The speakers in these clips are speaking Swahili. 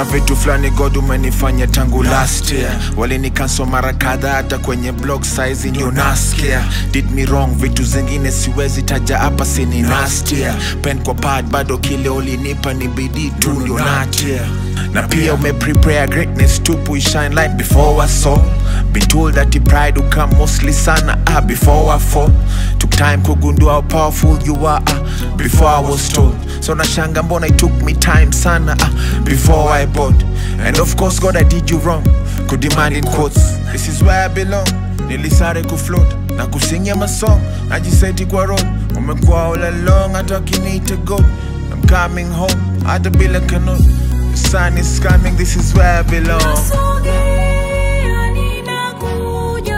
vitu fulani god umenifanya tangu last year walinikanswa mara kadha hata kwenye blog size ndio nasikia did me wrong vitu zingine siwezi taja hapa sini nastia pen kwa pad bado kile ulinipa ni bidii tu ndio natia na pia umeprepare greatness tupu shine light before I saw been told that the pride will come mostly sana ah, before I fall took time kugundua how powerful you are ah, before I was told so nashanga mbona it took me time sana ah, before I bought and of course God I did you wrong could demand in quotes this is where I belong nilisare kufloat na kusingia masong najiseti kwa road umekuwa all along hata wakiniita god I'm coming home hata bila kanot the sun is coming this is where I belong Nasogea, ninakuja,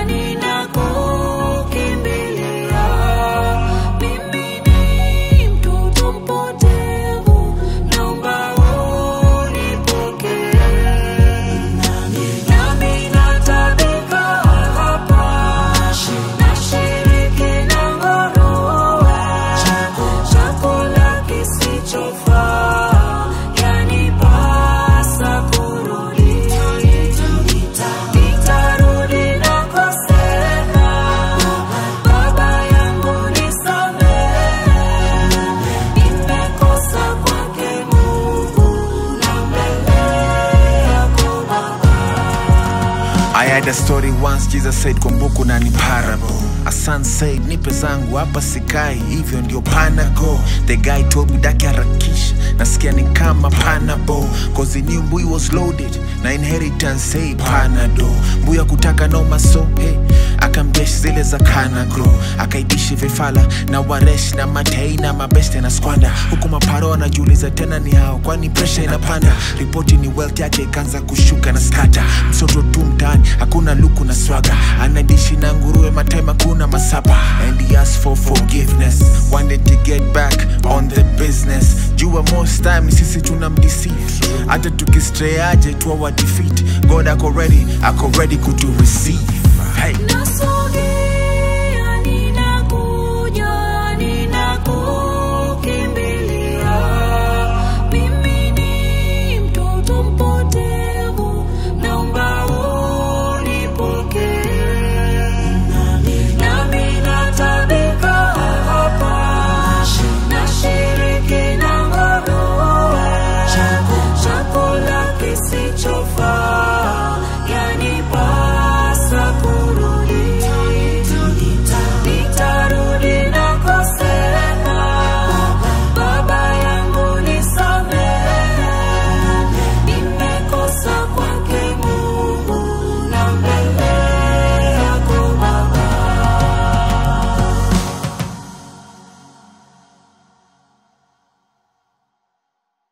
ninakukimbilia. Mimi ni mtoto mpotevu, naomba unipokee. Nami natabika hapa, nashiriki na nguruwe, chakula kisichofaa, yanipasa kurudi. Nitarudi nakosema, Baba yangu nisamehe, nimekosa kwake Mungu na mbele yako Baba. I had a story once Jesus said kumbuku na ni parable A son said nipe zangu hapa sikai hivyo ndio panago The guy told me daki harakisha nasikia ni kama panabo Cause he knew mbui was loaded na inheritance say panado mbuya kutaka no maso hey akamjeshi zile za kanagro akaidishi vifala na waresh na matei na mabeste na skwanda huku maparo anajiuliza tena ni hao kwani presha inapanda ripoti ni wealth yake ikaanza kushuka na skata msoto tu mtaani hakuna luku na swaga anadishi na nguruwe matema kuna masapa and he asked for forgiveness wanted to get back on the business jua most time sisi tuna mdeceive hata tukistray aje tuwa wa defeat god ako ready ako ready kutu receive hey. Nasogea